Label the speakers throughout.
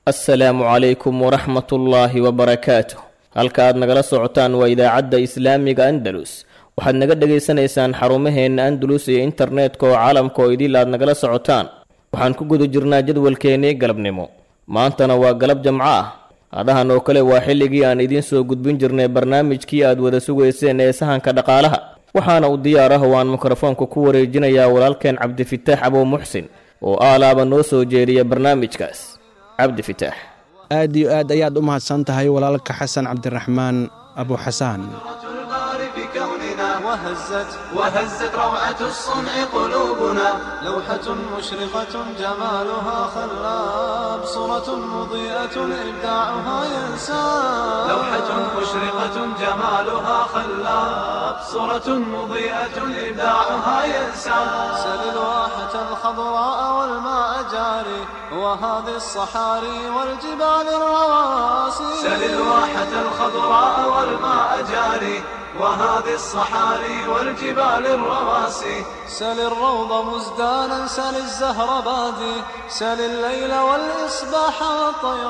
Speaker 1: assalaamu calaykum waraxmatullaahi wabarakaatuh halka aad nagala socotaan waa idaacadda islaamiga andalus waxaad naga dhegaysanaysaan xarumaheenna andalus iyo internetka oo caalamka oo idil aad nagala socotaan waxaan ku guda jirnaa jadwalkeennii galabnimo maantana waa galab jamco ah adahan oo kale waa xilligii aan idiin soo gudbin jirnay barnaamijkii aad wada sugayseen ee sahanka dhaqaalaha waxaana u diyaar ah oo aan mikrofoonka ku wareejinayaa walaalkeen cabdifitaax abow muxsin oo aalaaba noo soo jeediya barnaamijkaas cabdifitaax
Speaker 2: aad iyo aad ayaad u mahadsan tahay walaalka xasan cabdiraxmaan abu xasaan
Speaker 3: وهزت وهزت روعة الصنع قلوبنا لوحة مشرقة جمالها خلاب صورة مضيئة إبداعها ينساب لوحة مشرقة جمالها خلاب صورة مضيئة إبداعها ينساب سل الواحة الخضراء والماء جاري وهذه الصحاري والجبال الرواسي سل الواحة الخضراء والماء جاري وهذه الصحاري والجبال الرواسي سل الروض مزدانا سل الزهر بادي سل الليل والإصباح والطير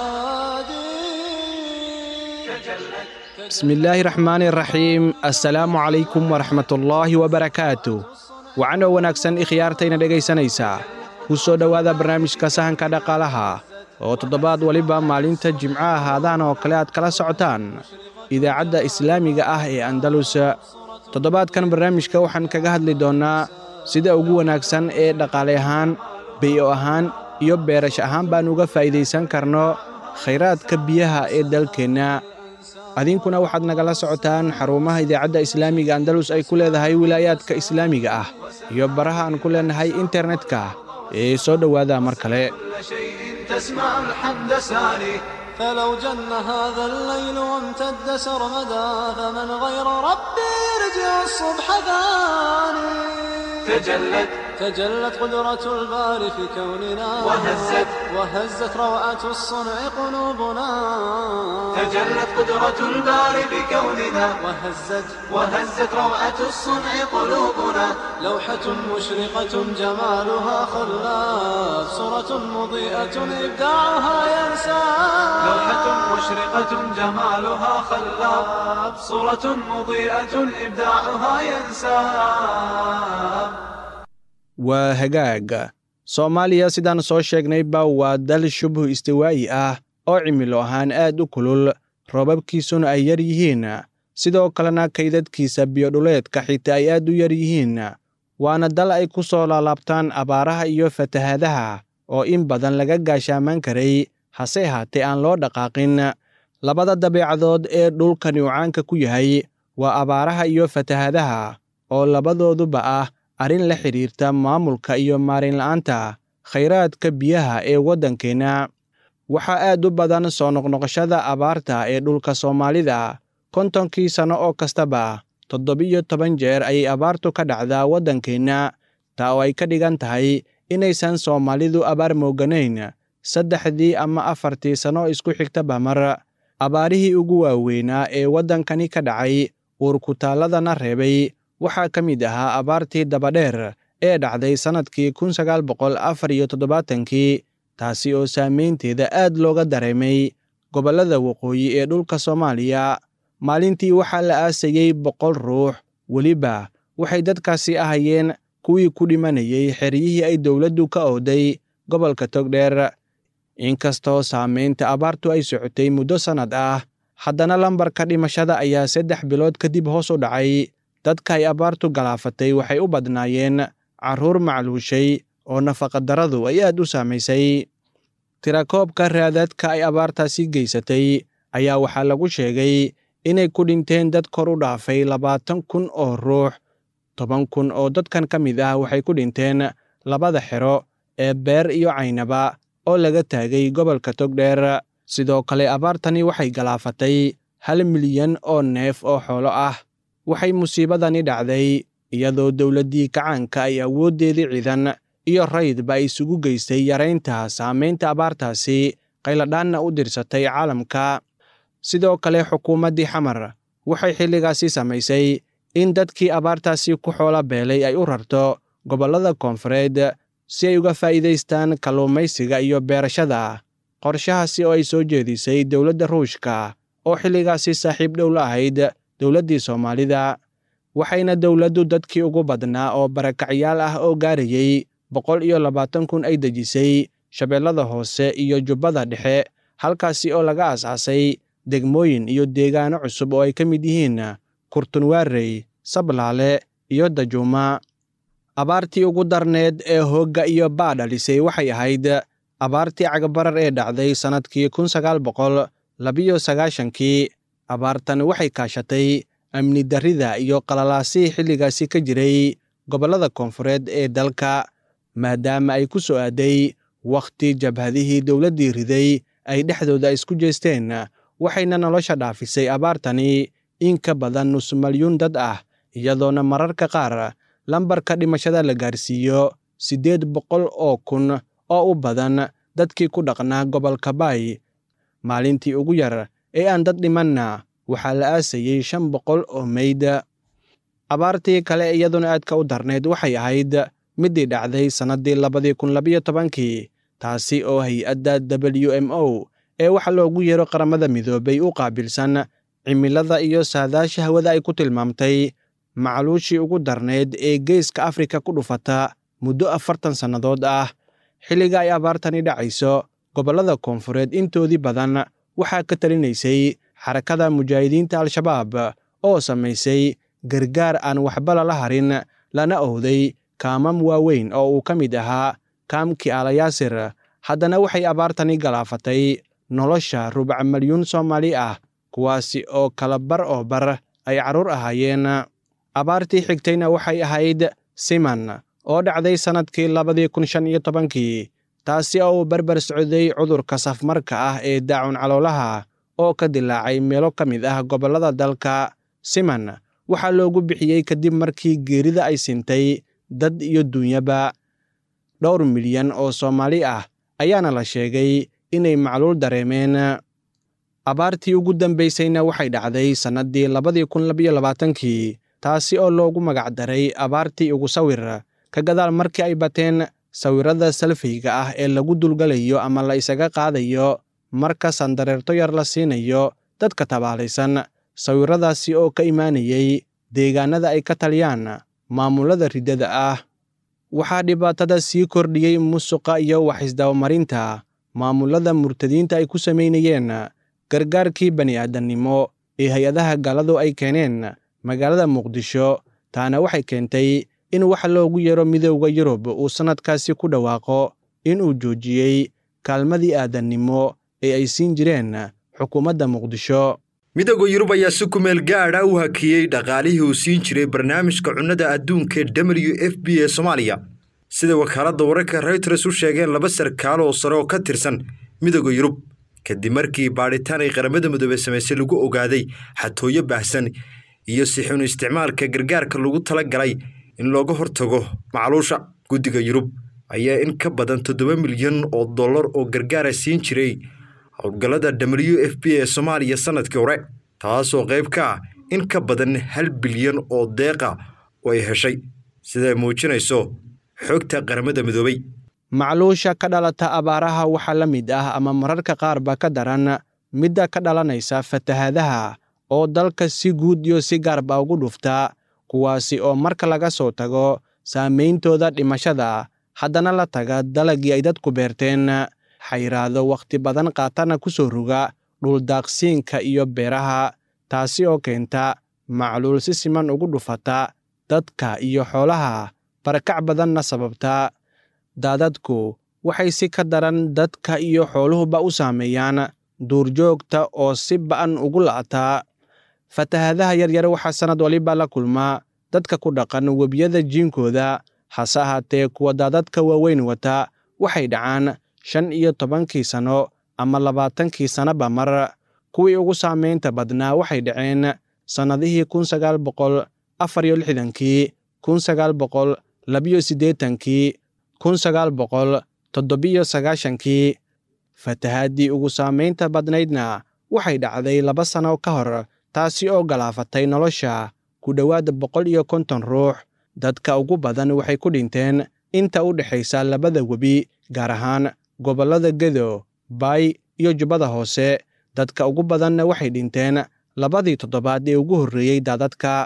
Speaker 3: شادي
Speaker 2: بسم الله الرحمن الرحيم السلام عليكم ورحمة الله وبركاته وعنا wanaagsan ikhyaartayna dhegaysanaysaa ku soo dhowaada barnaamijka sahanka dhaqaalaha oo toddobaad waliba maalinta jimco ahaadaan oo kale aad kala socotaan idaacadda islaamiga ah ee andalus toddobaadkan barnaamijka waxaan kaga hadli doonnaa sida ugu wanaagsan ee dhaqaale ahaan beyo ahaan iyo beerash ahaan baan uga faa'iidaysan karno khayraadka biyaha ee dalkeenna adinkuna waxaad nagala socotaan xarumaha idaacadda islaamiga andalus ay ku leedahay wilaayaadka islaamiga ah iyo baraha aan ku leenahay internetka ee soo dhowaada mar kale
Speaker 3: تسمع الحمد ساري فلو جن هذا الليل وامتد سرمدا فمن غير ربي يرجع الصبح ثاني تجلت تجلت قدرة الباري في كوننا وهزت وهزت روعة الصنع قلوبنا تجلت قدرة الباري في كوننا وهزت وهزت روعة الصنع قلوبنا لوحة مشرقة جمالها خلاف صورة مضيئة إبداعها ينسى لوحة مشرقة جمالها خلاف صورة مضيئة إبداعها ينسى
Speaker 2: waa hagaag soomaaliya sidaan soo sheegnayba waa dal shubhu istiwaa'i ah oo cimilo ahaan aad u kulul roobabkiisuna ay yar yihiin sidoo kalena kaydadkiisa biyodhuleedka xitaa ay aad u yar yihiin waana dal ay ku soo laalaabtaan abaaraha iyo fatahaadaha oo in badan laga gaashaamaan karay hase ahaatee aan loo dhaqaaqin labada dabeecadood ee dhulkani uu caanka ku yahay waa abaaraha iyo fatahaadaha oo labadooduba ah arrin la xidhiirta maamulka iyo maarinla'aanta khayraadka biyaha ee waddankeenna waxaa aad u badan soo noqnoqoshada abaarta ee dhulka soomaalida kontonkii sanno oo kastaba toddobiyo toban jeer ayay abaartu ka dhacdaa waddankeenna taa oo ay ka dhigan tahay inaysan soomaalidu abaar mooganayn saddexdii ama afartii sanno isku xigtaba mar abaarihii ugu waaweynaa ee waddankani ka dhacay uurkutaalladana reebay waxaa ka mid ahaa abaartii dabadheer ee dhacday sannadkii kun sagaal boqol afar iyo toddobaatankii taasi oo saamaynteeda aad looga dareemay gobollada waqooyi ee dhulka soomaaliya maalintii waxaa la aasayey boqol ruux weliba waxay dadkaasi ahayeen kuwii ku dhimanayay xeryihii ay dowladdu ka ooday gobolka togdheer inkastoo saamaynta abaartu ay socotay muddo sannad ah haddana lambarka dhimashada ayaa saddex bilood kadib hoos u dhacay dadka ay abaartu galaafatay waxay u badnaayeen carruur macluushay oo nafaqadarradu ay aad u saamaysay tirakoobka raadadka ay abaartaasi geysatay ayaa waxaa lagu sheegay inay ku dhinteen dad kor u dhaafay labaatan kun oo ruux toban kun oo dadkan ka mid ah waxay ku dhinteen labada xero ee beer iyo caynaba oo laga taagay gobolka togdheer sidoo kale abaartani waxay galaafatay hal milyan oo neef oo xoolo ah waxay musiibadani dhacday iyadoo dowladdii kacaanka ay awooddeedii ciidan iyo raydba ay isugu geystay yaraynta saamaynta abaartaasi qayladhaanna u dirsatay caalamka sidoo kale xukuumaddii xamar waxay xilligaasi samaysay in dadkii abaartaasi ku xoola beelay ay u rarto gobollada koonfureed si ay uga faa'iidaystaan kalluumaysiga iyo beerashada qorshahaasi oo ay soo jeedisay dowladda ruushka oo xilligaasi saaxiib dhow la ahayd dowladdii soomaalida waxayna dowladdu dadkii ugu badnaa oo barakacyaal ah oo gaarayey boqol iyo labaatan kun ay dejisay shabeellada hoose iyo jubbada dhexe halkaasi oo laga aas-aasay degmooyin iyo deegaano cusub oo ay ka mid yihiin kurtunwaarey sablaale iyo dajuuma abaartii ugu darneed ee hoogga iyo baa dhalisay waxay ahayd abaartii cagbarar ee dhacday sannadkii kun sagaal boqol labiyo sagaashankii abaartan waxay kaashatay amni darrida iyo qalalaasihii xilligaasi ka jiray gobollada koonfureed ee dalka maadaama ay ku soo aaday wakhti jabhadihii dowladdii riday ay dhexdooda isku jeesteen waxayna nolosha dhaafisay abaartani in ka badan nus malyuun dad ah iyadoona mararka qaar lambarka dhimashada la gaarsiiyo siddeed boqol oo kun oo u badan dadkii ku dhaqnaa gobolka baay maalintii ugu yar ee aan dad dhimanna waxaa la aasayey shan boqol oo meyd abaartii kale iyaduna aadka u darneyd waxay ahayd middii dhacday sannaddii labadii kun labiyo tobankii taasi oo hay-adda w m o ee waxa loogu yeero qaramada midoobay u qaabilsan cimilada iyo saadaasha hawada ay ku tilmaamtay macluushii ugu darneyd ee geeska afrika ku dhufata muddo afartan sannadood ah xilliga ay abaartani dhacayso gobollada koonfureed intoodii badan waxaa ka talinaysay xarakada mujaahidiinta al-shabaab oo samaysay gargaar aan waxba lala harin lana owday kaamam waaweyn oo uu ka mid ahaa kaamkii alayaasir haddana waxay abaartani galaafatay nolosha rubac malyuun soomaali ah kuwaasi oo kala bar oo bar ay carruur ahaayeen abaartii xigtayna waxay ahayd siman oo dhacday sannadkii labadii kun shan iyo tobankii taasi oo uu berber socday cudurka safmarka ah ee daacun caloolaha oo ka dilaacay meelo ka mid ah gobollada dalka siman waxaa loogu bixiyey kadib markii geerida ay sintay dad iyo duunyaba dhowr milyan oo soomaali ah ayaana la sheegay inay macluul dareemeen abaartii ugu dambaysayna waxay dhacday sannaddii labadii kun labiyo labaatankii taasi oo loogu magacdaray abaartii ugu sawir ka gadaal markii ay bateen sawirrada salfayga ah ee lagu dulgalayo ama la isaga qaadayo marka sandareerto yar la siinayo dadka tabaalaysan sawirradaasi oo ka imaanayay deegaanada ay ka taliyaan maamulada riddada ah waxaa dhibaatada sii kordhiyey musuqa iyo waxisdabamarinta maamulada murtadiinta ay ku samaynayeen gargaarkii bani aadamnimo ee hay-adaha gaaladu ay keeneen magaalada muqdisho taana waxay keentay in wax loogu yeero midowda yurub uu sannadkaasi ku dhawaaqo inuu joojiyey kaalmadii aadannimo ee ay siin jireen xukuumadda muqdisho
Speaker 4: midowda yurub ayaa si kumeel gaadha u hakiyey dhaqaalihii uu siin jiray barnaamijka cunnada adduunka w f b ee soomaaliya sida wakaaladda wararka reyters u sheegeen laba sarkaal oo sare oo ka tirsan midowda yurub kadib markii baadhitaan ay qaramada midoobey samaysay lagu ogaaday xatooyo baahsan iyo sixun isticmaalka gargaarka lagu tala galay in looga hortago macluusha guddiga yurub ayaa in ka badan toddoba milyan oo dollar oo gargaara siin jiray howlgallada w f b ee soomaaliya sannadkii hore taasoo qayb ka ah in ka badan hal bilyan oo deeqa oo ay heshay siday muujinayso xogta qaramada midoobey
Speaker 2: macluusha ka dhalata abaaraha waxaa la mid ah ama mararka qaarba ka daran midda ka dhalanaysa fatahaadaha oo dalka si guud iyo si gaarba ugu dhufta kuwaasi oo marka laga soo tago saamayntooda dhimashada haddana la taga dalagii ay dadku beerteen xayraado wakhti badan qaatana ku soo roga dhuldaaqsiinka iyo beeraha taasi oo keenta macluul si siman ugu dhufata dadka iyo xoolaha barakac badanna sababta daadadku waxay si ka daran dadka iyo xooluhuba u saameeyaan duurjoogta oo si ba'an ugu la'ataa fatahadaha yaryar waxaa sannad waliba la kulmaa dadka ku dhaqan webiyada jiinkooda hase ahaatee kuwa daadadka waaweyn wata waxay dhacaan shan iyo tobankii sanno ama labaatankii sannoba mar kuwii ugu saamaynta badnaa waxay dhaceen sannadihii kun sagaal boqol afar iyo lixdankii kun sagaal boqol labiyo siddeetankii kun sagaal boqol toddobiyo sagaashankii fatahaadii ugu saamaynta badnaydna waxay dhacday laba sanno ka hor taasi oo galaafatay nolosha ku dhowaad boqol iyo konton ruux dadka ugu badan waxay ku dhinteen inta u dhexaysa labada webi gaar ahaan gobollada gedo baay iyo jubbada hoose dadka ugu badanna waxay dhinteen labadii toddobaad ee ugu horreeyey daadadka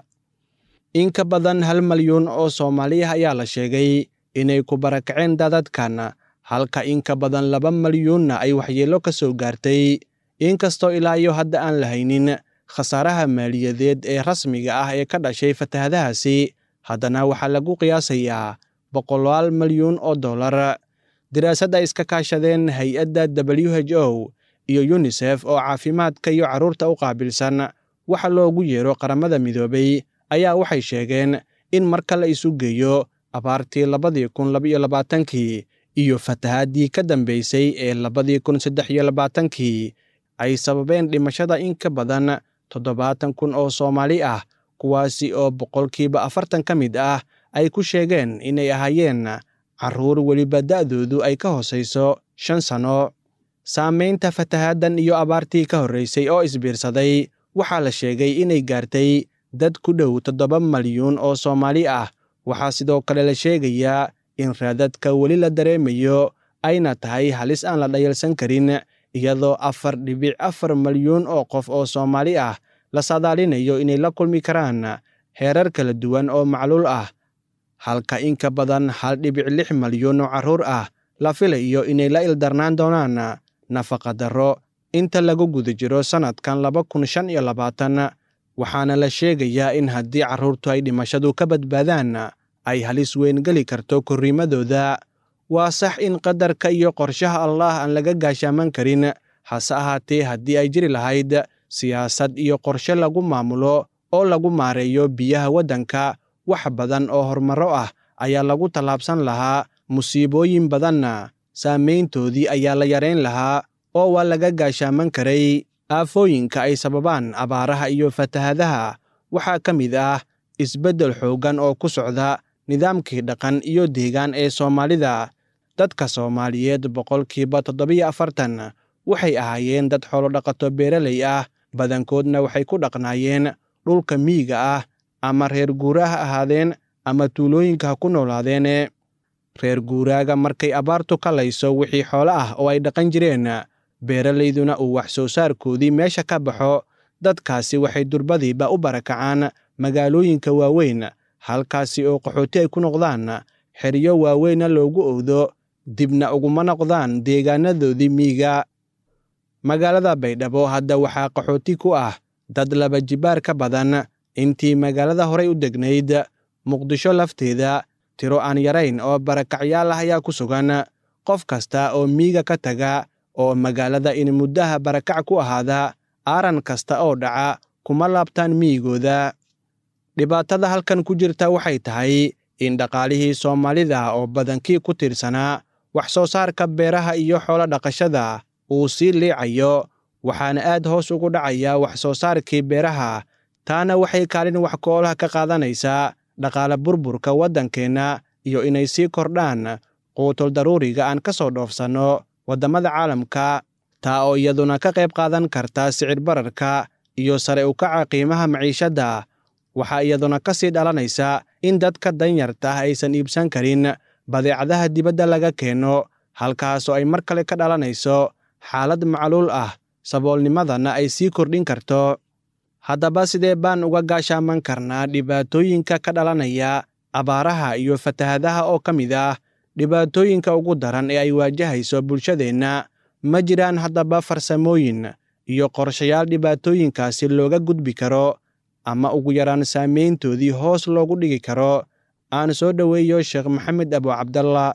Speaker 2: in ka badan hal malyuun oo soomaali ah ayaa la sheegay inay ku barakaceen daadadkan halka in ka badan laba malyuunna ay waxyeello ka soo gaartay inkastoo ilaa iyo hadda aan la haynin khasaaraha maaliyadeed ee rasmiga ah ee ka dhashay fatahadahaasi haddana waxaa lagu qiyaasayaa boqolaal malyuun oo dollar daraasad ay iska kaashadeen hay-adda w h o iyo yunisef oo caafimaadka iyo carruurta u qaabilsan waxa loogu yeero qaramada midoobay ayaa waxay sheegeen in marka la isu geeyo abaartii labadii kun labaiyo labaatankii iyo fatahaadii ka dambaysay ee labadii kun saddex iyo labaatankii ay sababeen dhimashada in ka badan toddobaatan kun oo soomaali ah kuwaasi oo boqolkiiba afartan ka mid ah ay ku sheegeen inay ahaayeen carruur weliba da'doodu ay ka hoosayso shan sanno saamaynta fatahaaddan iyo abaartii ka horraysay oo isbiirsaday waxaa la sheegay inay gaartay dad ku dhow toddoba malyuun oo soomaali ah waxaa sidoo kale la sheegayaa in raadadka weli la dareemayo ayna tahay halis aan la dhayalsan karin iyadoo afar dhibic afar malyuun oo qof oo soomaali ah la saadaalinayo inay la kulmi karaan heerar kala duwan oo macluul ah halka in ka badan hal dhibic lix malyuun oo carruur ah la filayo inay la ildarnaan doonaan nafaqa darro inta lagu guda jiro sannadkan laba kun shan iyo labaatan waxaana la sheegayaa in haddii carruurtu ay dhimashadu ka badbaadaan ay halis weyn geli karto korriimadooda waa sax in qadarka iyo qorshaha allaah aan laga gaashaaman karin hase ahaatee haddii ay jiri lahayd siyaasad iyo qorshe lagu maamulo oo lagu maareeyo biyaha waddanka wax badan oo horumarro ah ayaa lagu tallaabsan lahaa musiibooyin badanna saamayntoodii ayaa la yarayn lahaa oo waa laga gaashaaman karay aafooyinka ay sababaan abaaraha iyo fatahadaha waxaa ka mid ah isbeddel xooggan oo ku socda nidaamkii dhaqan iyo deegaan ee soomaalida dadka soomaaliyeed boqolkiiba toddobiyo afartan waxay ahaayeen dad xoolodhaqato beeraley ah badankoodna waxay ku dhaqnaayeen dhulka miyiga ah ama reer guura ha ahaadeen ama tuulooyinka ha ku noolaadeene reer guuraaga markay abaartu ka layso wixii xoolo ah oo ay dhaqan jireen beeralayduna uu wax soo saarkoodii meesha ka baxo dadkaasi waxay durbadiiba u barakacaan magaalooyinka waaweyn halkaasi oo qaxooti ay ku noqdaan xeryo waaweynna loogu owdo dibna uguma noqdaan deegaanadoodii miiga magaalada baydhabo hadda waxaa qaxooti ku ah dad laba jibaar ka badan intii magaalada horey u degnayd muqdisho lafteeda tiro aan yarayn oo barakacyaal ah ayaa ku sugan qof kasta oo miiga ka taga oo magaalada in muddaha barakac ku ahaada aaran kasta oo dhaca kuma laabtaan miyigooda dhibaatada halkan ku jirta waxay tahay in dhaqaalihii soomaalida oo badankii ku tiirsanaa wax soo saarka beeraha iyo xoolo dhaqashada uu sii liicayo waxaana aad hoos ugu dhacaya wax soo saarkii beeraha taana waxay kaalin wax koolaha ka qaadanaysaa dhaqaale burburka waddankeenna iyo inay sii kordhaan quutul daruuriga aan ka soo dhoofsanno waddamada caalamka taa oo iyaduna ka qayb qaadan karta sicir bararka iyo sare u kaca qiimaha maciishadda waxaa iyaduna ka sii dhalanaysa in dadka danyarta ah aysan iibsan karin badeecadaha dibadda laga keeno halkaasoo ay mar kale ka dhalanayso xaalad macluul ah saboolnimadana ay sii kordhin karto haddaba sidee baan uga gaashaaman karnaa dhibaatooyinka ka dhalanaya abaaraha iyo fatahadaha oo ka mid ah dhibaatooyinka ugu daran ee ay waajahayso bulshadeenna ma jiraan haddaba farsamooyin iyo qorshayaal dhibaatooyinkaasi looga gudbi karo ama ugu yaraan saamayntoodii hoos loogu dhigi karo aan soo dhoweeyo sheekh maxamed abu cabdallah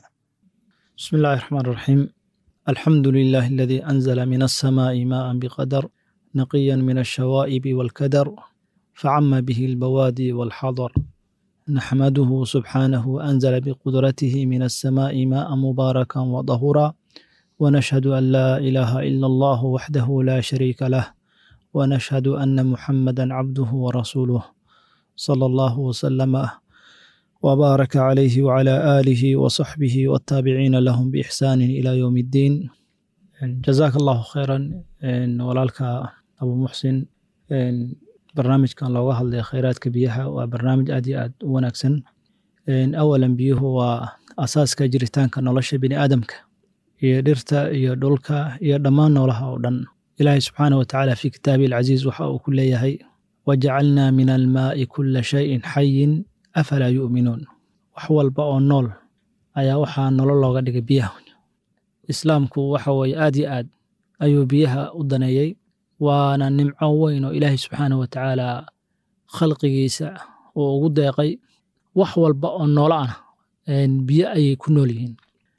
Speaker 5: بسم الله الرحمن الرحيم الحمد لله الذي أنزل من السماء ماء بقدر نقيا من الشوائب والكدر فعم به البوادي والحضر نحمده سبحانه أنزل بقدرته من السماء ماء مباركا وطهورا ونشهد أن لا إله إلا الله وحده لا شريك له ونشهد أن محمدا عبده ورسوله صلى الله وسلم وبارك عليه وعلى آله وصحبه والتابعين لهم بإحسان إلى يوم الدين جزاك الله خيرا walaalka abu muxsin barnaamijkan looga hadlay kheyraadka biyaha waa barnaamij aad iyo aad u wanaagsan awalan biyuhu waa asaaska jiritaanka nolosha bini aadamka iyo dhirta iyo dhulka iyo dhammaan noolaha oo dhan ilaahay subxaanah wa tacaala fii kitaabihi alcasiiz waxa uu ku leeyahay wajacalnaa min almaa'i kulla shayin xayin afalaa yu'minuun wax walba oo nool ayaa waxaa nolol looga dhigay biyaha islaamku waxa weeye aad yo aad ayuu biyaha u daneeyey waana nimco weyn oo ilaahay subxaanah wa tacaala khalqigiisa uu ugu deeqay wax walba oo noolo ah biyo ayay ku nool yihiin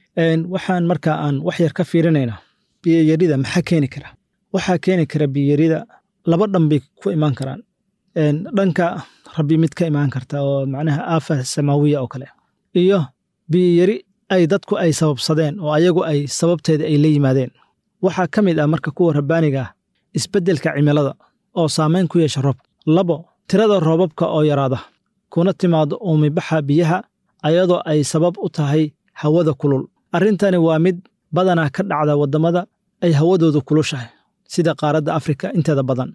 Speaker 5: waxaan markaa aan wax yar ka fiirinaynaa biyoyarida maxaa keeni kara waxaa keeni kara biyoyarida laba dhan bay ku imaan karaan dhanka rabbi mid ka imaan karta oo macnaha aafa samaawiya oo kale iyo biyoyari ay dadku ay sababsadeen oo ayagu ay sababteeda ay la yimaadeen waxaa ka mid ah marka kuwa rabbaaniga ah isbeddelka cimilada oo saamayn ku yeesha roobka labo tirada roobabka oo yaraada kuna timaado uumibaxa biyaha ayadoo ay sabab u tahay hawada kulul arrintani waa mid badanaa ka dhacda waddamada ay hawadoodu kulushahay sida qaaradda afrika inteeda badan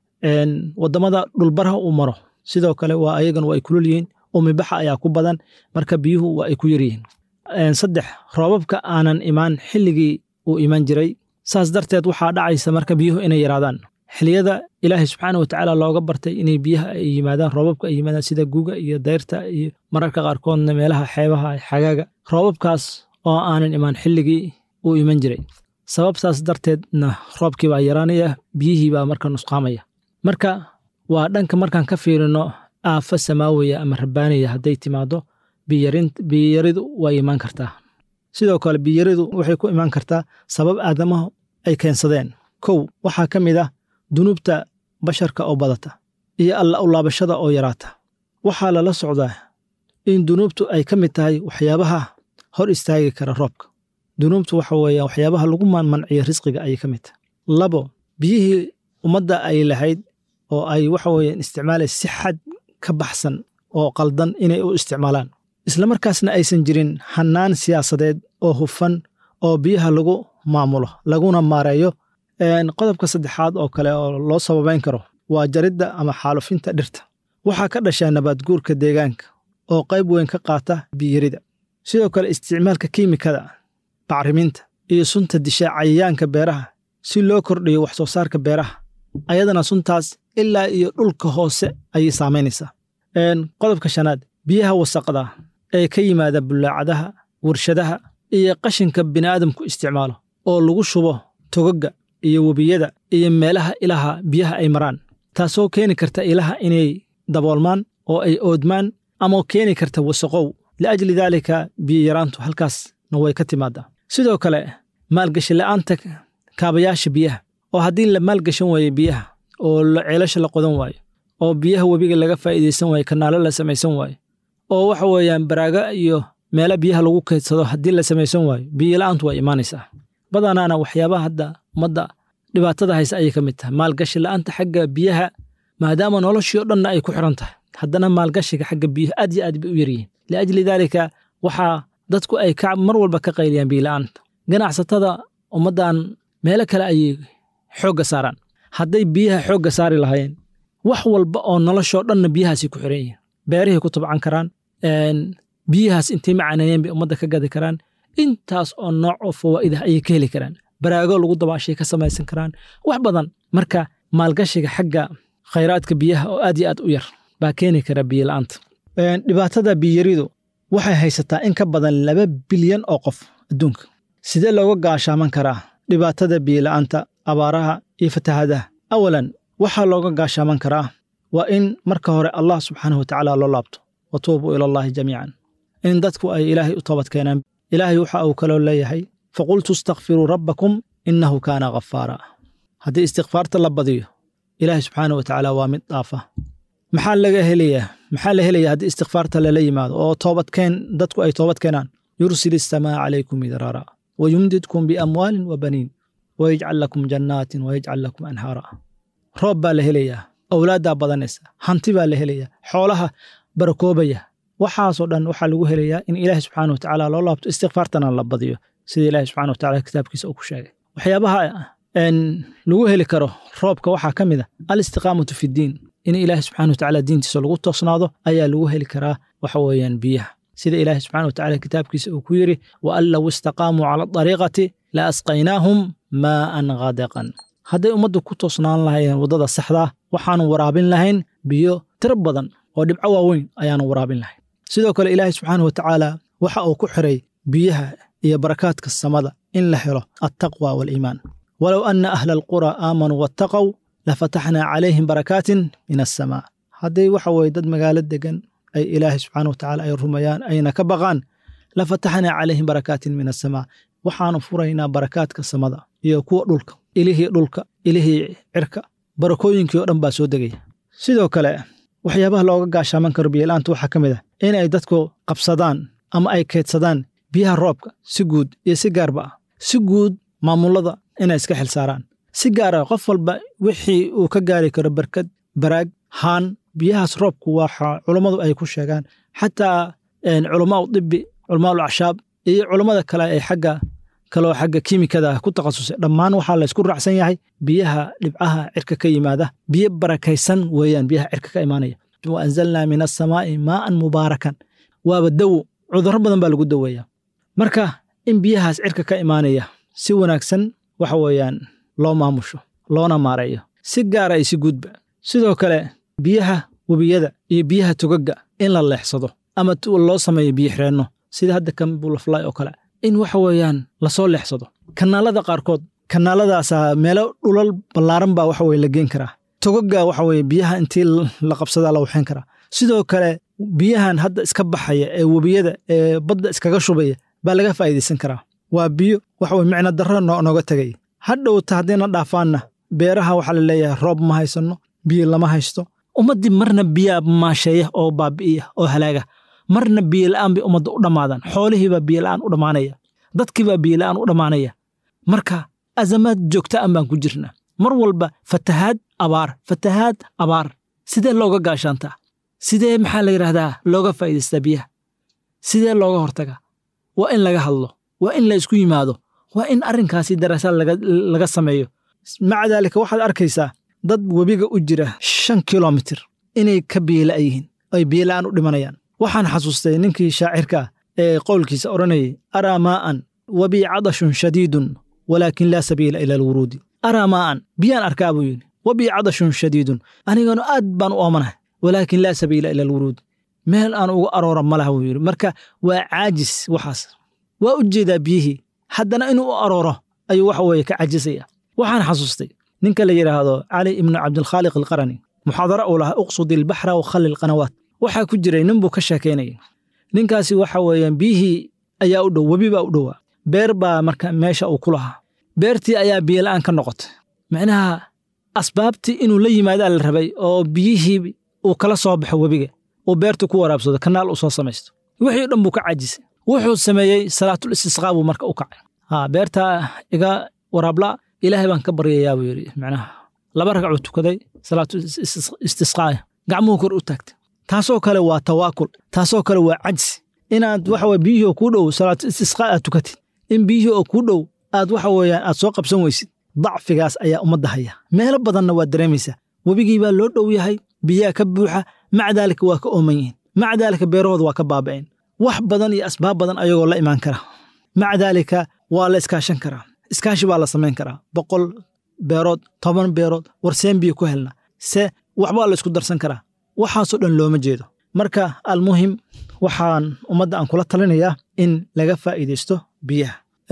Speaker 5: waddamada dhulbaraha uu maro sidoo kale waa ayagan waa ay kulul yihiin uumibaxa ayaa ku badan marka biyuhu waa ay ku yar yihiin saddex roobabka aanan imaan xilligii uu iman jiray saas darteed waxaa dhacaysa marka biyuhu inay yaraadaan xiliyada ilaahay subxaana watacaala looga bartay inay biyaha ay yimaadaan roobabka ay yimaadaan sida guga iyo dayrta iyo mararka qaarkoodna meelaha xeebaha xagaaga roobabkaas oo aanan imaan xilligii uu iman jiray sababtaas darteedna roobkii baa yaraanaya biyihii baa marka nusqaamaya marka waa dhanka markaan ka fiirino aafo samaawiya ama rabbaaniya hadday timaado biyaridu way imaan kartaa sidoo kale biyaridu waxay ku imaan kartaa sabab aadamahu ay keensadeen kow waxaa ka mid ah dunuubta basharka oo badata iyo alla u laabashada oo yaraata waxaa lala socdaa in dunuubtu ay ka mid tahay waxyaabaha hor istaagi kara roobka dunuubtu waxa weeye waxyaabaha lagu manciyo risqiga ayay ka mid tahay labo biyihii ummadda ay lahayd oo ay waxa weeyaan isticmaalaysa si xad ka baxsan oo qaldan inay u isticmaalaan islamarkaasna aysan jirin hannaan siyaasadeed oo hufan oo biyaha lagu maamulo laguna maareeyo qodobka saddexaad oo kale oo loo sababayn karo waa jaridda ama xaalufinta dhirta waxaa ka dhashaa nabaadguurka deegaanka oo qayb weyn ka qaata biyarida sidoo kale isticmaalka kiimikada bacriminta iyo sunta disha cayayaanka beeraha si loo kordhiyo wax soo saarka beeraha ayadana suntaas ilaa iyo dhulka hoose ayay saamaynaysaa qodobka shanaad biyaha wasaqda ee ka yimaada bulaacadaha warshadaha iyo qashinka bini'aadamku isticmaalo oo lagu shubo togaga iyo webiyada iyo meelaha ilaha biyaha ay maraan taasoo keeni karta ilaha inay daboolmaan oo ay oodmaan ama keeni karta wasaqow liajli daalika biyayaraantu halkaasna way ka timaadaa sidoo kale maalgashi la'aanta kaabayaasha biyaha oo haddii la maalgashan waayo biyaha oo ceelasha la qodan waayo oo biyaha webiga laga faa'iidaysan waayo kanaalo la samaysan waayo oo waxa weeyaan baraaga iyo meelo biyaha lagu kaydsado haddii la samaysan waayo biyola'aantu waa imaanaysaa badanaana waxyaabaha hadda ummadda dhibaatada haysa ayay ka mid tahay maalgashi la'aanta xagga biyaha maadaama noloshii o dhanna ay ku xiran tahay haddana maalgashiga xagga biyuhu aad iyo aad bay u yaryihiin liajli daalika waxaa dadku ay ka mar walba ka qayliyaan biyola'aanta ganacsatada ummaddan meelo kale ayay xoogga saaraan hadday biyaha xoogga saari lahaayeen wax walba oo noloshoo dhanna biyahaasay ku xiran yihiin beerihay ku tabcan karaan biyahaas intay macaanayeen bay ummadda ka gadi karaan intaas oo nooc oo fawaa'idah ayay ka heli karaan baraago lagu dabaashay ka samaysan karaan wax badan marka maalgashiga xagga khayraadka biyaha oo aad iyo aad u yar baa keeni kara biyola'aanta dhibaatada biyaridu waxay haysataa in ka badan laba bilyan oo qof adduunka sidee looga gaashaaman karaa dhibaatada biyola'aanta abaaraha iyo fatahadaha awalan waxaa looga gaashaaman karaa waa in marka hore allah subxaanahu watacaala loo laabto wa tuubuu ila allahi jamiican in dadku ay ilaahay u toobad keenaan ilaahay waxa uu kaloo leeyahay faqultu istakfiruu rabbakum innahu kaana ghafaara haddii istikfaarta la badiyo ilaahay subxaana wa tacaala waa mid dhaafa maxaa laga helayaa maxaa la helayaa haddii istikfaarta lala yimaado oo toobadkeen dadku ay toobad keenaan yursil isamaa calaykum midraara wa yumdidkum biamwaalin wa baniin wa yajcal lakum jannaatin wa yajcal lakum anhaara roob baa la helayaa owlaaddaa badanaysa hanti baa la helayaa xoolaha barakoobaya waxaasoo dhan waxaa lagu helayaa in ilaahi subxaana wa tacaala loo laabto istikfaartana la badiyo sida ilaahi subxana wa tacala kitaabkiisa uu ku sheegay waxyaabaha lagu heli karo roobka waxaa ka mid a alistiqaamatu fi ddiin in ilaahi subxana wa tacaala diintiisa lagu toosnaado ayaa lagu heli karaa waxa weeyaan biyaha sida ilaahay subxana wa tacala kitaabkiisa uu ku yidhi wa an low istaqaamuu cala adariiqati la asqaynaahum maa'an ghadeqan hadday ummaddu ku toosnaan lahayn waddada saxdaa waxaanu waraabin lahayn biyo tiro badan oo dhibco waaweyn ayaanu waraabin lahayn sidoo kale ilaahay subxaana wa tacaala waxa uu ku xiray biyaha iyo barakaadka samada in la helo altaqwa waaliimaan walow anna ahla alqura aamanuu wattaqow lafataxnaa calayhim barakaatin min assamaa hadday waxa weye dad magaalo degan ay ilaahay subxaana wa tacala ay rumayaan ayna ka baqaan lafataxnaa calayhim barakaatin min assamaa waxaanu furaynaa barakaadka samada iyo kuwa dhulka ilihii dhulka ilihii cirka barakooyinkii oo dhan baa soo degaya sidoo kale waxyaabaha looga gaashaaman karo biyola'aanta waxaa ka mid ah in ay dadku qabsadaan ama ay keydsadaan biyaha roobka si guud iyo si gaarba ah si guud maamullada inay iska xil saaraan si gaar ah qof walba wixii uu ka gaari karo barkad baraag haan biyahaas roobku waxa culummadu ay ku sheegaan xataa culamaa u dibi culamaa ul acshaab iyo culummada kale ee xagga kaloo xagga kiimikada ku takhasusay dhammaan waxaa laysku raacsan yahay biyaha dhibcaha cirka ka yimaada biyo barakaysan weeyaan biyaha cirka ka imaanaya wa anzalnaa min assamaa'i maa'an mubaarakan waaba dawo cudurro badan baa lagu daweeya marka in biyahaas cirka ka imaanaya si wanaagsan waxa weeyaan loo maamusho loona maareeyo si gaara iyo si guudba sidoo kale biyaha webiyada iyo biyaha togagga in la leexsado ama loo sameeyo biyo xireenno sida hadda kan bulafly oo kale in waxa weeyaan lasoo leexsado kanaalada qaarkood kanaaladaasaa meelo dhulal ballaaran baa waxa weye la geen karaa togagga waxa weye biyaha intii la qabsadaa la waxayn karaa sidoo kale biyahan hadda iska baxaya ee webiyada ee badda iskaga shubaya baa laga faa'iidaysan karaa waa biyo waxa weye micno darro nooga tegay hadhowta haddiina dhaafaanna beeraha waxaa la leeyahay roob ma haysanno biyo lama haysto ummaddii marna biyaa maasheeya oo baabi'iya oo halaaga marna biyola'aan bay ummadda u dhammaadaan xoolihiibaa biyola'aan u dhammaanaya dadkiibaa biyola'aan u dhammaanaya marka azamaad joogta an baan ku jirnaa mar walba fatahaad abaar fatahaad abaar sidee looga gaashaantaa sidee maxaa la yidhaahdaa looga faa'iidaystaa biyaha sidee looga hortagaa waa in laga hadlo waa in la isku yimaado waa in arrinkaasi daraasaad laga sameeyo maca daalika waxaad arkaysaa dad webiga u jira shan kilomitir inay ka biyela yihiin ay biyela'aan u dhimanayaan waxaan xasuustay ninkii shaacirka ah ee qowlkiisa odhanayay araa maa'an wabii cadashun shadiidun walaakin laa sabiila ila alwuruudi araa maa'an biyaan arkaa buu yidhi wabii cadashun shadiidun aniganu aad baan u oomanahay walaakin laa sabiila ila alwuruudi meel aan uga aroora ma laha buu yidhi marka waa caajis waxaas waa u jeedaa biyihii haddana inuu u arooro ayuu waxa weeye ka cajisaya waxaan xasuustay ninka la yidhaahdo cali ibnu cabdilkhaaliq alqarani muxaadaro uu lahaa uqsudi ilbaxra wa khalli lqanawaat waxaa ku jiray nin buu ka sheekaynayay ninkaasi waxa weeyaan biyihii ayaa u dhow webi baa u dhowaa beer baa marka meesha uu ku lahaa beertii ayaa biyola'aan ka noqotay macnaha asbaabtii inuu la yimaadaa la rabay oo biyihii uu kala soo baxo webiga uu beertu ku waraabsado kanaal uu soo samaysto wixii o dhan buu ka cajisay wuxuu sameeyey salaatul istisqaa buu marka u kacay ha beertaa iga waraabla ilaahay baan ka baryayaa buu yidhi macnaha laba ragcuu tukaday salaatul istisqaaya gacmuhu kor u taagtay taasoo kale waa tawaakul taasoo kale waa cajsi inaad waxa weye biyihii oo kuu dhow salaatu istisqaa aad tukatid in biyihii oo kuu dhow aad waxa weeyaan aad soo qabsan weysid dacfigaas ayaa ummadda haya meelo badanna waad dareemaysaa webigii baa loo dhow yahay biyaha ka buuxa maca daalika waa ka ooman yihiin maca daalika beerahooda waa ka baaba'een wax badan iyo asbaab badan ayagoo la imaan kara maca daalika waa la iskaashan karaa iskaashi baa la samayn karaa boqol beerood toban beerood warseen biyo ku helna se waxbaa la isku darsan karaa waxaasoo dhan looma jeedo marka almuhim waxaan ummadda aan kula talinayaa in laga faa'iidaysto biyaha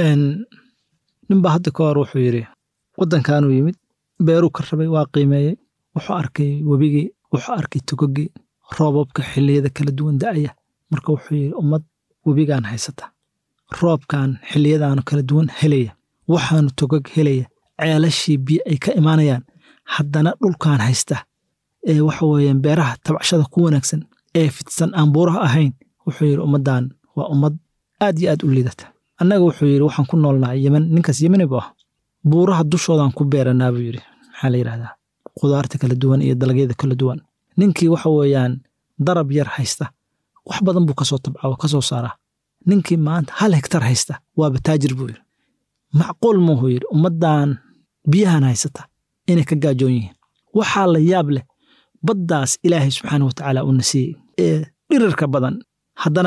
Speaker 5: ninbaa hadda ka hor wuxuu yidhi waddankaanuu yimid beeruu ka rabay waa qiimeeyey wuxuu arkay webigii wuxuu arkay togogii roobabka xilliyada kala duwan da'aya marka wuxuu yidhi ummad webigaan haysata roobkan xilliyadaanu kala duwan helaya waxaanu togog helaya ceelashii biyo ay ka imaanayaan haddana dhulkaan haysta ee waxa weeyaan beeraha tabcashada ku wanaagsan ee fidsan aan buuraha ahayn wuxuu yidhi ummaddan waa ummad aad iyo aad u liidata annaga wuxuu yidhi waxaan ku noolnahay yemen ninkaas yemeni buu ah buuraha dushoodaan ku beeranaa buu yidhi maxaa la yidhahdaa qudaarta kala duwan iyo dalagyada kala duwan ninkii waxa weeyaan darab yar haysta wax badan buu kasoo tabcaa oo kasoo saaraa ninkii maanta hal hektar haysta waaba taajir buu yidhi macquul muuhuu yidhi ummaddan biyahan haysata inay ka gaajoon yihiin waxaa la yaab leh baddaas ilaahay subxaana wa tacaala uuna siiyey ee dhirirka badan haddana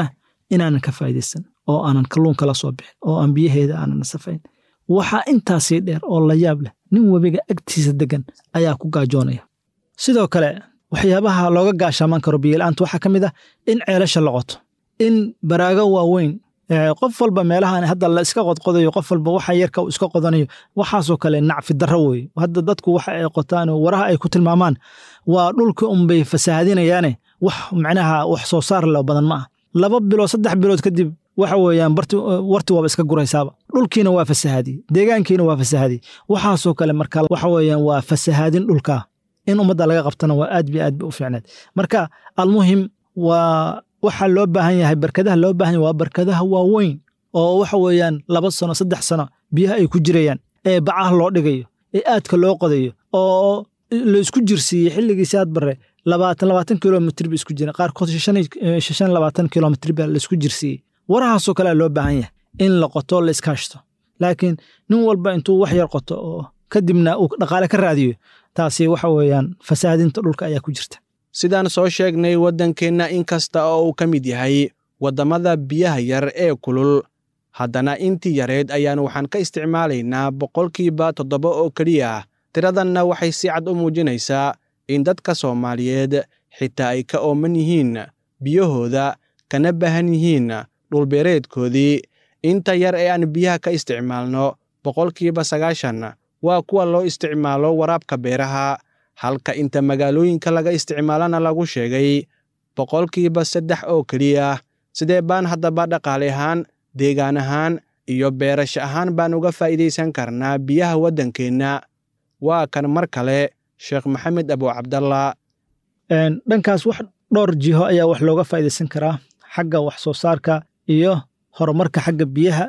Speaker 5: inaanan ka faa'iidaysan oo aanan kalluunka la soo bixin oo aan biyaheeda aanan safayn waxaa intaasii dheer oo la yaab leh nin webiga agtiisa degan ayaa ku gaajoonaya sidoo kale waxyaabaha looga gaashaaman karo biyola'aanta waxaa ka mid ah in ceelasha la qoto in baraago waaweyn qof walba meelahan hadda la iska qodqodayo qof walba waxa yarka uu iska qodanayo waxaasoo kale nacfi darro weeye hadda dadku waxa ay qotaan oo waraha ay ku tilmaamaan waa dhulka unbay fasaahadinayaane wax macnaha wax soo saar leh badan ma ah laba bilood saddex bilood kadib waxa weeyaan barti warti waaba iska guraysaaba dhulkiina waa fasahaadiyey deegaankiina waa fasahaadiyey waxaasoo kale marka waxa weeyaan waa fasahaadin dhulkaa in ummadda laga qabtana waa aad bi aad bi u fiicneed marka almuhim waa waxaa loo baahan yahay barkadaha loo baahan yahay waa barkadaha waaweyn oo waxa weeyaan laba sano saddex sano biyaha ay ku jirayaan ee bacaha loo dhigayo ee aadka loo qodayo oo la isku jirsiiyey xilligiisi aad bare labaatan labaatan kilomitr ba isku jireen qaarkood shan labaatan kilomitr baa la isku jirsiiyey warahaasoo kalea loo baahan yahay in la qoto la iskaashto laakiin nin walba intuu wax yar qoto oo kadibna uu dhaqaale ka raadiyo taasi waxa weeyaan fasaadinta dhulka ayaa ku jirta
Speaker 2: sidaan soo sheegnay waddankeenna in kasta oo uu ka mid yahay waddamada biyaha yar ee kulul haddana intii yareed ayaan waxaan ka isticmaalaynaa boqolkiiba toddoba oo keliya tiradanna waxay si cad u muujinaysaa in dadka soomaaliyeed xitaa ay ka ooman yihiin biyahooda kana baahan yihiin dhulbeereedkoodii inta yar ee aan biyaha ka isticmaalno boqolkiiba sagaashan waa kuwa loo isticmaalo waraabka beeraha halka inta magaalooyinka laga isticmaalana lagu sheegay boqolkiiba saddex oo keliya sidee baan haddaba dhaqaale ahaan deegaan ahaan iyo beerasho ahaan baan uga faa'iidaysan karnaa biyaha waddankeenna waa kan mar kale sheekh maxamed abu cabdalla
Speaker 5: dhankaas wax dhowr jiho ayaa wax looga faa'iidaysan karaa xagga wax soo saarka iyo horumarka xagga biyaha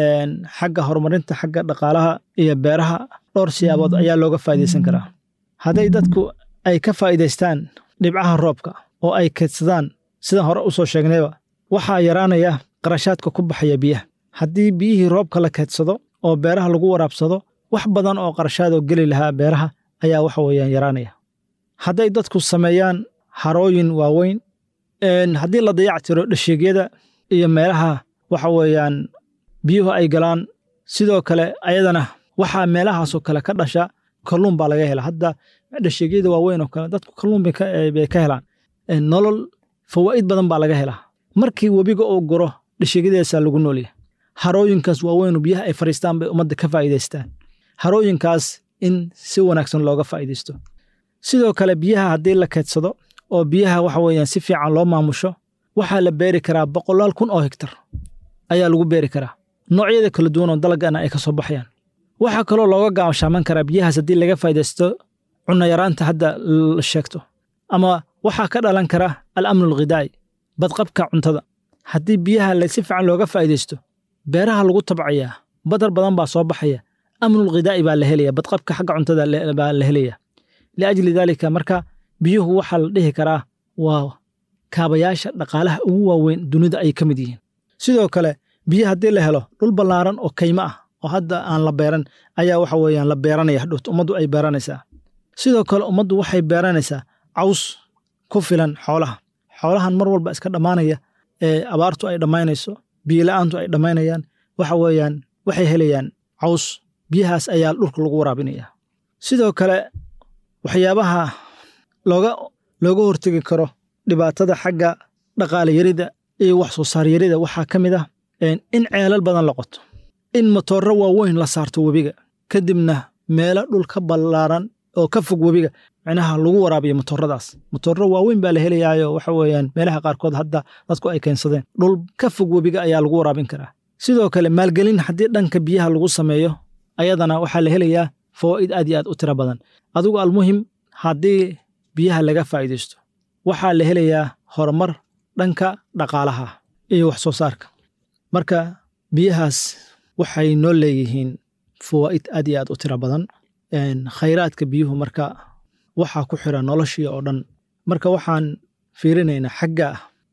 Speaker 5: xagga horumarinta xagga dhaqaalaha iyo beeraha dhowr siyaabood ayaa looga faa'iidaysan karaa hadday dadku ay ka faa'iidaystaan dhibcaha roobka oo ay keedsadaan sidaan hore u soo sheegnayba waxaa yaraanaya qarashaadka ku baxaya biyaha haddii biyihii roobka la keedsado oo beeraha lagu waraabsado wax badan oo qarashaadoo geli lahaa beeraha ayaa waxa weeyaan yaraanaya hadday dadku sameeyaan harooyin waaweyn haddii la dayac tiro dhasheegyada iyo meelaha waxa weeyaan biyuhu ay galaan sidoo kale ayadana waxaa meelahaasoo kale ka dhasha kalluun baa laga hela hadda dhasheegyada waaweyn oo kale dadku kalluun bay ka helaan nolol fawaa'id badan baa laga helaa markii webiga uu guro dhasheegyadaasaa lagu noolyahay harooyinkaas waaweynu biyaha ay fadhiistaan bay ummadda ka faa'iidaystaan harooyinkaas in si wanaagsan looga faa'iidaysto sidoo kale biyaha haddii la keedsado oo biyaha waxa weeyaan si fiican loo maamusho waxaa la beeri karaa boqolaal kun oo hektar ayaa lagu beeri karaa noocyada kala duwan oo dalagana ay ka soo baxayaan waxaa kaloo looga gaashaaman karaa biyahaas haddii laga faa'iidaysto cunno yaraanta hadda la sheegto ama waxaa ka dhalan kara al-amnu alghidaa'i badqabka cuntada haddii biyaha si fiican looga faa'iidaysto beeraha lagu tabcayaa badar badan baa soo baxaya amnulghidaa'i baa la helaya badqabka xagga cuntada baa la helaya liajli daalika marka biyuhu waxaa la dhihi karaa waa kaabayaasha dhaqaalaha ugu waaweyn dunida ay ka mid yihiin sidoo kale biyo haddii la helo dhul ballaaran oo kaymo ah oo hadda aan la beeran ayaa waxa weeyaan la beeranaya hadhowt ummaddu ay beeranaysaa sidoo kale ummaddu waxay beeranaysaa caws ku filan xoolaha xoolahan mar walba iska dhammaanaya ee abaartu ay dhammaynayso biyola'aantu ay dhammaynayaan waxa weeyaan waxay helayaan caws biyahaas ayaa dhulka lagu waraabinaya sidoo kale waxyaabaha looga looga hortegi karo dhibaatada xagga dhaqaale yarida iyo wax soo saar yarida waxaa ka mid ah in ceelal badan la qoto in matooro waaweyn la saarto webiga kadibna meelo dhul ka ballaaran oo ka fog webiga micnaha lagu waraabiyo matooradaas matooro waaweyn baa la helayaayo waxa weeyaan meelaha qaarkood hadda dadku ay keensadeen dhul ka fog webiga ayaa lagu waraabin karaa sidoo kale maalgelin haddii dhanka biyaha lagu sameeyo ayadana waxaa la helayaa fawaa'id aad iyo aad u tiro badan adigu almuhim haddii biyaha laga faa'iidaysto waxaa la helayaa horumar dhanka dhaqaalaha iyo wax soo saarka marka biyahaas waxay noo leeyihiin fawaa'id aad iyo aad u tiro badan khayraadka biyuhu marka waxaa ku xira noloshii oo dhan marka waxaan fiirinaynaa xagga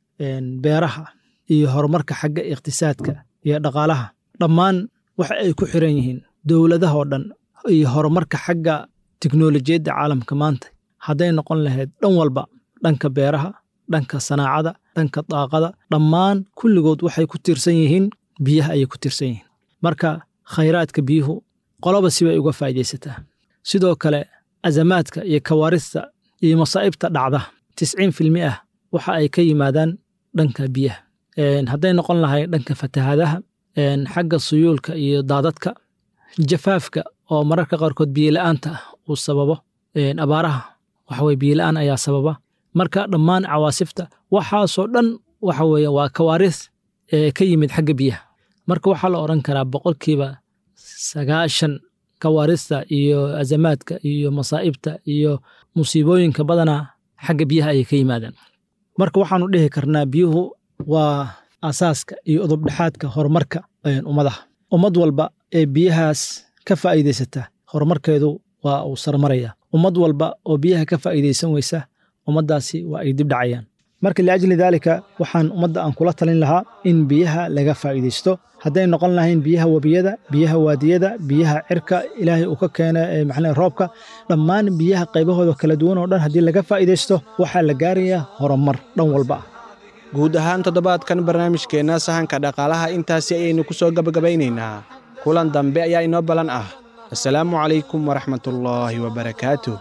Speaker 5: beeraha iyo horumarka xagga iqtisaadka iyo dhaqaalaha dhammaan waxa ay ku xiran yihiin dowladaha oo dhan iyo horumarka xagga tiknolojiyadda caalamka maanta hadday noqon lahayd dhan walba dhanka beeraha dhanka sanaacada dhanka daaqada dhammaan kulligood waxay ku tiirsan yihiin biyaha ayay ku tiirsan yihiin marka khayraadka biyuhu qoloba sibay uga faa'iidaysataa sidoo kale azamaadka iyo kawaarista iyo masaa'ibta dhacda tisciin filmi ah waxa ay ka yimaadaan dhanka biyaha hadday noqon lahay dhanka fatahaadaha xagga suyuulka iyo daadadka jafaafka oo mararka qaarkood biyola'aanta ah uu sababo abaaraha waxaweye biyola'aan ayaa sababa marka dhammaan cawaasifta waxaasoo dhan waxa weeye waa kawaaris ka yimid xagga biyaha marka waxaa la odhan karaa boqolkiiba sagaashan kawaarista iyo azamaadka iyo masaa'ibta iyo musiibooyinka badanaa xagga biyaha ayay ka yimaadaan marka waxaanu dhihi karnaa biyuhu waa asaaska iyo udubdhexaadka horumarka ummadaha ummad walba ee biyahaas ka faa'iidaysata horumarkeedu waa uu sarmaraya ummad walba oo biyaha ka faa'iidaysan weysa ummaddaasi waa ay dib dhacayaan marka liajli daalika waxaan ummadda aan kula talin lahaa in biyaha laga faa'iidaysto hadday noqon lahayn biyaha webiyada biyaha waadiyada biyaha cirka ilaahay uu ka keena maxaa roobka dhammaan biyaha qaybahooda kala duwan oo dhan haddii laga faa'iidaysto waxaa la gaarayaa horumar dhan walba ah
Speaker 2: guud ahaan toddobaadkan barnaamijkeenna sahanka dhaqaalaha intaasi ayaynu ku soo gabagabaynaynaa kulan dambe ayaa inoo ballan ah assalaamu calaykum waraxmatullaahi wabarakaatuh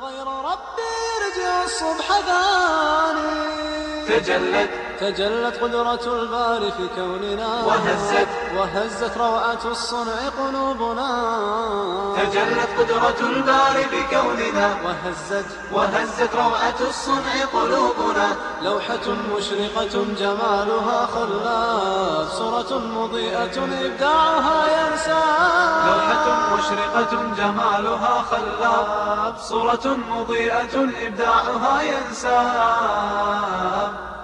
Speaker 3: الصبح ثاني تجلت تجلت قدرة الباري في كوننا وهزت وهزت روعة الصنع قلوبنا تجلت قدرة الباري في كوننا وهزت وهزت روعة الصنع قلوبنا لوحة مشرقة جمالها خلاف صورة مضيئة إبداعها ينسى لوحة مشرقة جمالها خلاف صورة مضيئة إبداعها ينسى